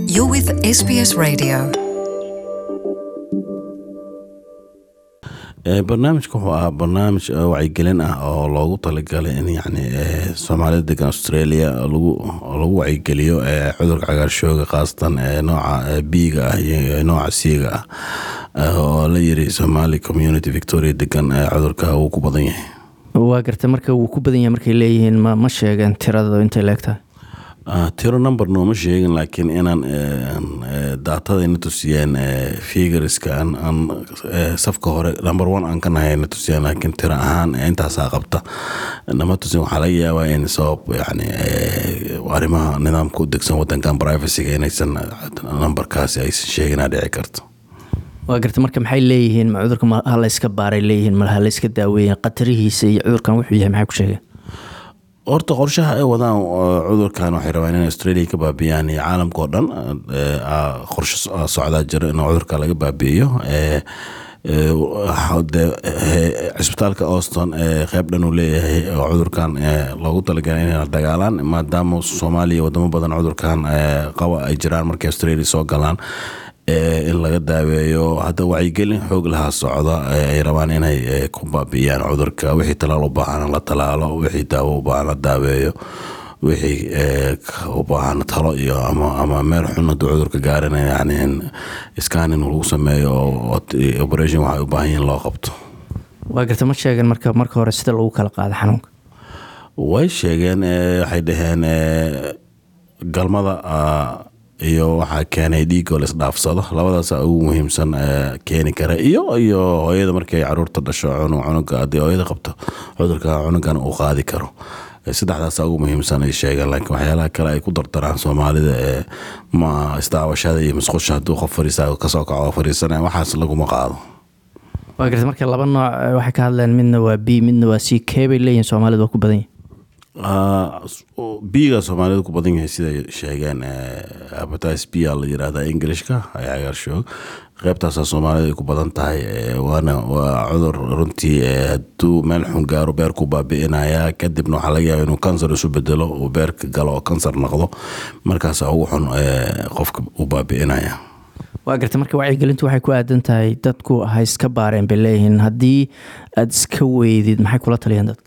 You're with SBS Radio. barnaamijka wuxuu ahaa barnaamij wacyigelin ah oo loogu talagalay in yani soomaalida degan australia lagu lagu wacyigeliyo cudurka cagaarshooga khaasatan nooca biiga ah iyo nooca siiga ah oo la yiri somali community victoria degan cudurka uu ku badan yahay waa garta marka wuu ku badan yahay markay leeyihiin ma ma sheegeen tirada intay leegtahay tiro number nooma sheegin laakiin inaan daatada na tusiyeen figurska aan safka hore number one aan ka nahay na tusiyeen laakiin tiro ahaan intaasaa qabta nama tusin waxaa laga yaabaa in sabab yani arrimaha nidaamka u degsan wadankan privacyga inaysan numberkaasi aysan sheeginaa dhici karto waa garta marka maxay leeyihiin ma cudurka ma halayska baaray leeyihiin ma halayska daaweeyeen khatarihiisa iyo cudurkan wuxuu yahay maxay ku sheegeen horta qorshaha ay wadaan cudurkan waxay rabaan in australia ka baabiyaan iyo caalamka oo dhan qorsho socdaa jiro in cudurka laga baabi'iyo cisbitaalka auston qeyb dhan uu leeyahay oo cudurkan loogu talagalay inay la dagaalaan maadaama soomaaliya wadamo badan cudurkan qaba ay jiraan markay australia soo galaan in laga daaweeyo hadda wacyigelin xoog lahaa socda ay rabaan inay ku baabi'iyaan cudurka wixii talaal u baahan la talaalo wixii daawo u baahan la daaweeyo wixii u baahan talo iyo ama meel xun hadduu cudurka gaarin yani in scanning lagu sameeyo oo operation waxay u baahan yihiin loo qabto waa garta ma sheegeen marka marka hore sida lagu kala qaado xanuunka way sheegeen waxay dhaheen galmada iyo waxaa keenay dhiigoo la isdhaafsado labadaas ugu muhiimsan keeni kara iyo iyo hooyada markay caruurta dhasho cunuga haddii hooyada qabto cudurka cunugan uu qaadi karo saddexdaasa ugu muhiimsan ay sheegeen laakiin waxyaalaha kale ay ku dardaraan soomaalida ee ma isdaawashada iyo musqusha hadduu qof fariisa kasoo kaco fariisanaya waxaas laguma qaado waa garta marka laba nooc waxay ka hadleen midna waa b midna waa c kee bay leeyihin soomaalida waa ku badan yahay biiga soomaalida ku badan yahay siday sheegeen abatis b a la yirahda englishka cagaarshoog qeybtaasa soomaalida ay ku badan tahay waana waa cudur runtii haduu meel xun gaaro beerku baabi'inaya kadibna waxaa laga yaaba inuu kansar isu bedelo uu beerka galo oo kansar noqdo markaas ugu xun qofka uu baabi'inaya waa garta marka wacyigelintu waxay ku aadan tahay dadku ha iska baareen bay leeyihiin haddii aada iska weydid maxay kula taliyeen dadka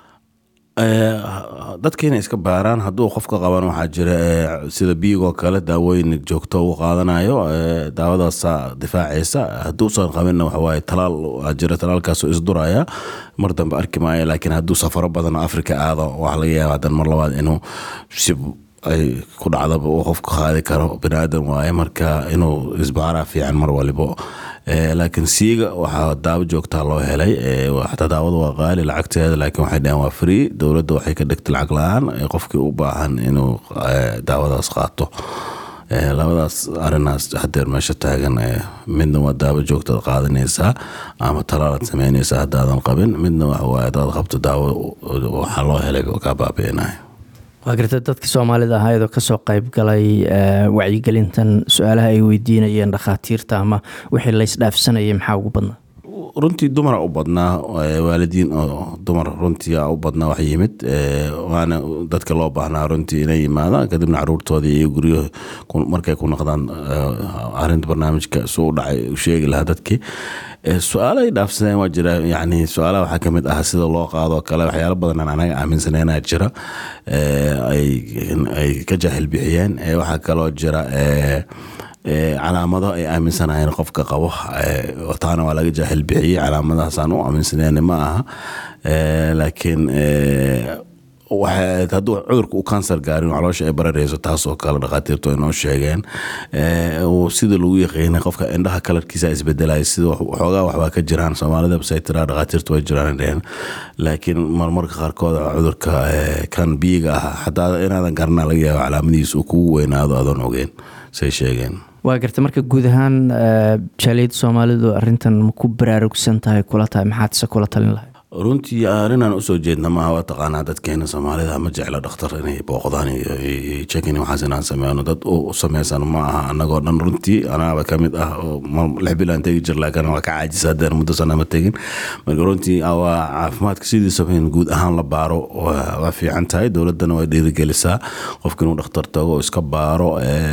dadka inay iska baaraan hadduu qofka qaban waxaa jira sida biigoo kale daawooyin joogto uu qaadanayo daawadaasa difaacaysa hadduusan qabinna waxawaaye talaal jira talaalkaasoo isduraya mar dambe arki maayo laakiin hadduu safaro badan africa aado waxaa laga yaaba hadan mar labaad inuu si ay ku dhacdaba uu qofka qaadi karo baniaadan waaye marka inuu isbaaraa fiican mar walibo laakiin siiga waxaa daawo joogtaa loo helay xataa daawada waa qaali lacagteeda laakiin waxay dhaheen waa free dowladda waxay ka dhigtay lacag la-aan qofkii u baahan inuu daawadaas qaato labadaas arinaas hadeer meesha taagan midna waa daawo joogtaad qaadanaysaa ama talaalaad sameynaysaa haddaadan qabin midna waxawaaye hadaad qabto daawo waxaa loo helay kaa baabi'inaya waa garta dadka soomaalida ahaayadoo kasoo qeyb galay wacyigelintan su-aalaha ay weydiinayeen dhakhaatiirta ama wixii laysdhaafsanayay maxaa ugu badnaa runtii dumara u badnaa waalidiin oo dumar runtii u badnaa wax yimid waana dadka loo baahnaa runtii inay yimaadaan kadibna caruurtoodii iyo guryo markay ku noqdaan arinta barnaamijka suu dhacay u sheegi lahaa dadkii su-aalo ay dhaafsadeen waa jira yani su-aalaha waxaa kamid ah sida loo qaado kale waxyaalo badan aan anaga aaminsaneenaa jira ay ka jaahil bixiyeen waxaa kaloo jira calaamado ay aaminsanayeen qofka qabo taana waa laga jaahil bixiyey calaamadahaasaan u aaminsaneen ma aha laakiin hadduu cudurka u kansar gaarin caloosha ay barareyso taasoo kale dhakhaatiirtu ay noo sheegeen sida lagu yaqiinay qofka indhaha kalarkiisa isbedelaya sida xoogaa waxbaa ka jiraan soomaalida say tiraa dhakhaatiirtu way jiraan dheheen laakiin marmarka qaarkood cudurka kan biiga ah xataa inaadan garana laga yaabo calaamadiisa uu kugu weynaado adoon ogeyn say sheegeen waa garta marka guud ahaan jaaliyadda soomaalidu arintan ma ku baraarugsan tahay kula tahay maxaad se kula talin lahay runtii arrinaan usoo jeedna maaha waa taqaanaa dadkeena soomaalida ma jecla dhakhtar inay booqdaan iyo jekin waxaas inaan sameyno dad u sameysan ma aha anagoo dhan runtii anaaba kamid ah oo lix bilaan tegi jir laakiin waa ka caajisa haddeen muddo sana ma tegin marka runtii waa caafimaadka sidiisaba in guud ahaan la baaro waa fiican tahay dowladdana way dhiirigelisaa qofka inuu dhakhtar tago oo iska baaro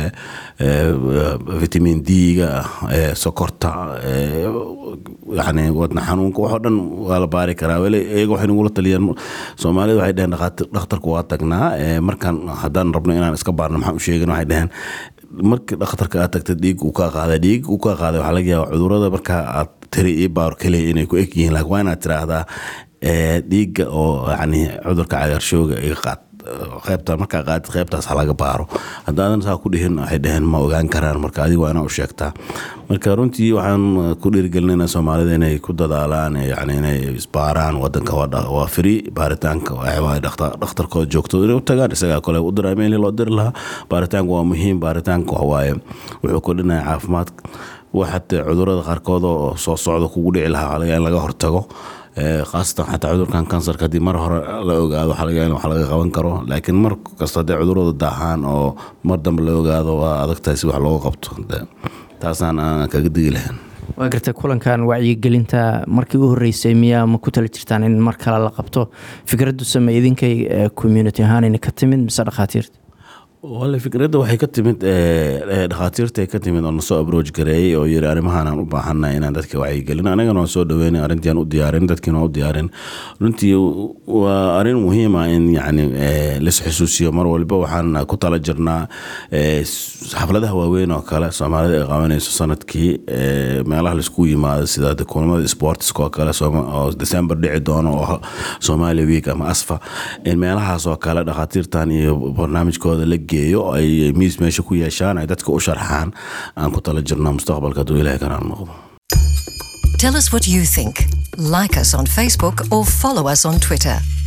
vitamin d-ga sokorta yani wadna xanuunka waxoo dhan waa la baari karaa weli iyaga waxay nagula taliyeen soomaalida waxay dheheen dhakhtarku waa tagnaa markaan haddaan rabno inaan iska baarno maxaan u sheegin waxay dheheen markii dhakhtarka aad tagta dhiig uu kaa qaaday dhiig uu kaa qaaday waxaa laga yaaba cudurada markaa aad tiri ii baaro keliya inay ku eg yihiin laakiin waa inaad tiraahdaa dhiigga oo yani cudurka cagaarshooga iga qaad qaybta markaa qaadid qaybtaas ha laga baaro haddaadan saa ku dhihin waxay dheheen ma ogaan karaan marka adiga waa inaa u sheegtaa marka runtii waxaan ku dhiirigelinayna soomaalida inay ku dadaalaan yani inay isbaaraan wadanka waa free baaritaanka waa dhakhtarkooda joogto inay u tagaan isagaa kole u dira meel loo diri lahaa baaritaanka waa muhiim baaritaanka waxawaaye wuxuu kordhinaya caafimaadka waxate cudurada qaarkood oo soo socda kugu dhici lahaa in laga hortago khaasatan xataa cudurkan kansarka haddii mar hore la ogaado waxaa laga wax laga qaban karo laakiin mar kasta haddii cudurada daahaan oo mar dambe la ogaado waa adagtahay si wax looga qabto taasaan aan kaga digi lahayn waa gartay kulankan wacyigelinta markii u horeysay miyaa ma ku tali jirtaan in mar kale la qabto fikraddu same idinkay community ahaanayna ka timid mise dhakhaatiirta wale fikradda waxay ka timid dhakhaatiirtay ka timid oo nasoo abrooj gareeyey oo yiri arrimahaan aan u baahanna inaan dadka wacyigelin anagana waan soo dhaweynay arrintiaan u diyaarin dadkiina waan u diyaarin runtii waa arrin muhiima in yacni lis xusuusiyo mar walba waxaan ku tala jirnaa xafladaha waaweyn oo kale soomaalida ay qabanayso sanadkii meelaha laisku yimaado sida kulamada sportska oo kale oo december dhici doono oo somalia week ama asfa in meelahaas oo kale dhakhaatiirtan iyo barnaamijkooda la geeyo ay miis meesha ku yeeshaan ay dadka u sharxaan aan ku tala jirno mustaqbalka hadduu ilahay kanaan noqdo Tell us what you think. Like us on Facebook or follow us on Twitter.